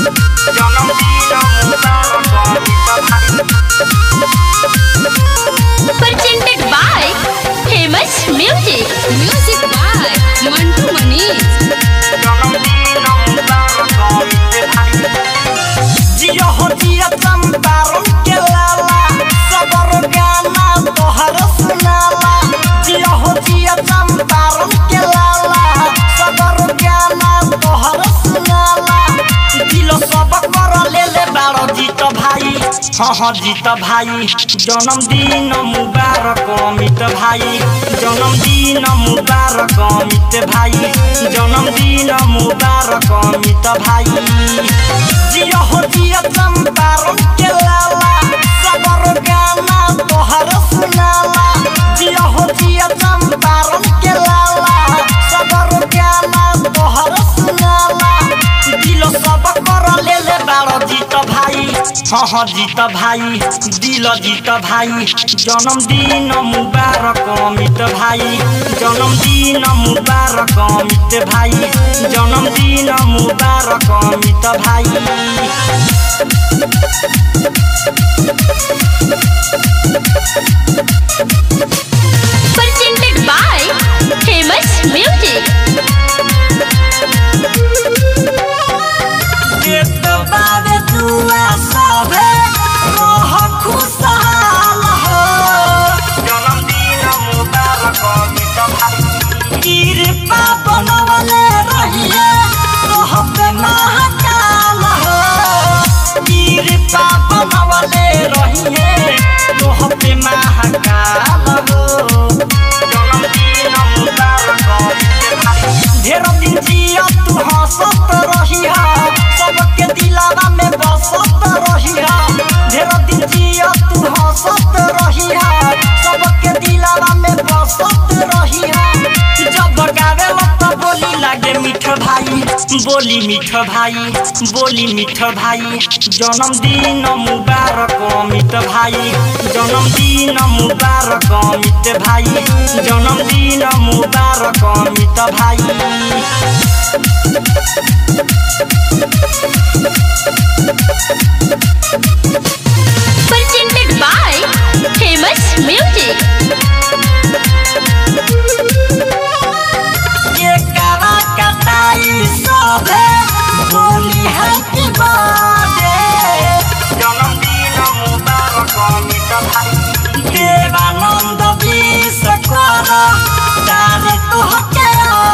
presented by famous music music by mantu manish जियो हो जिया चंपारण के लाला सबर गाना तोहर सुनाला जियो हो जिया चंपारण के लाला सबर गाना तोहर सुनाला दिलो सब कर ले ले बारो जीत भाई हाँ हाँ जीत भाई जन्मदिन मुबारक अमित भाई जन्मदिन मुबारक अमित भाई जन्मदिन मुबारक अमित भाई जियो हो जिया चंपारण के लाला सबर गाना तोहर सुनाला जियो हो जिया चंपारण के लाला सबर गाना तोहर सुनाला दिलो सब कर ले ले बारो जीत भाई हाँ हाँ जीत भाई दिल जीत भाई जन्मदिन मुबारक अमित भाई जन्मदिन मुबारक अमित भाई जन्मदिन मुबारक अमित भाई presented by famous music एक बार दुआ सभे रह खुशहाल हो जन्मदिन मुबारक अमित भाई कृपा बनवले रहिए रहते महाकाल हो कृपा बनवले रहिए रहते महाकाल हो जन्मदिन मुबारक अमित भाई ढेर दिन जिया तू हंसत रहिया सबके दिलावा में बसत रहिया ढेर दिन जिया तू हंसत रहिया सबके दिलावा में बसत रहिया जब गावे तो बोली लागे मीठ भाई बोली मीठ भाई बोली मीठ भाई जन्मदिन मुबारक अमित भाई जन्मदिन मुबारक अमित भाई जन्मदिन मुबारक अमित भाई presented by famous music ये करा कटाई सोभे बोली हैप्पी बर्थडे जन्मदिन मुबारक अमित भाई देवानंद विश कर तारे तोहके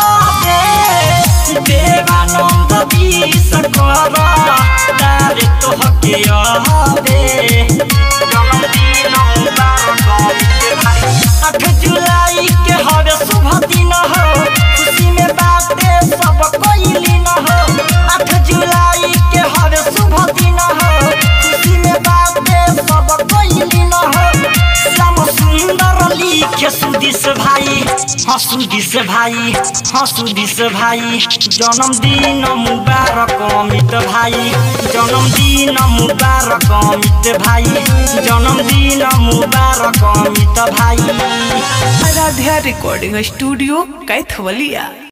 आबे देवानंद विश कर तारे तोहके आबे जन्मदिन मुबारक अमित भाई आठ जुलाई के हवे शुभ दिन हो खुशी में बाटे सब कोई लीन हो आठ जुलाई के हवे शुभ दिन हो खुशी में बाटे सब कोई लीन हो श्याम सुंदर लिखे सुदिस भाई हाँ सुदिस भाई हाँ सुदिस भाई जन्मदिन मुबारक अमित भाई जन्मदिन मुबारक अमित भाई जन्मदिन मुबारक अमित भाई आराध्या रिकॉर्डिंग स्टूडियो कैथवलिया